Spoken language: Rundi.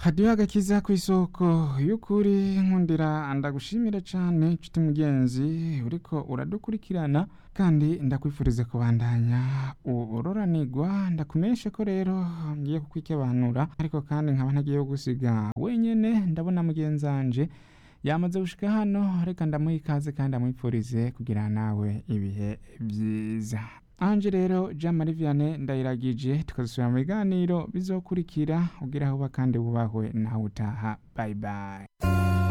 hadiyo agakiza ku isoko y'ukuri nkundira ndagushimira cyane nshuti mugenzi uriko uradukurikirana kandi ndakwifuriza kubandanya uroranigwa ndakumenyeshe ko rero ngiye kukwikebanura ariko kandi nkaba ntagiye gusiga wenyene ndabona mugenzanje yamaze gushika hano reka ndamuha ikaze kandi amwifurize kugira nawe ibihe byiza anje rero jean marie vianney ndayiragije tukazisubira mu biganiro bizokurikira ugira aho uba kandi wubahwe nawe utaha bye bye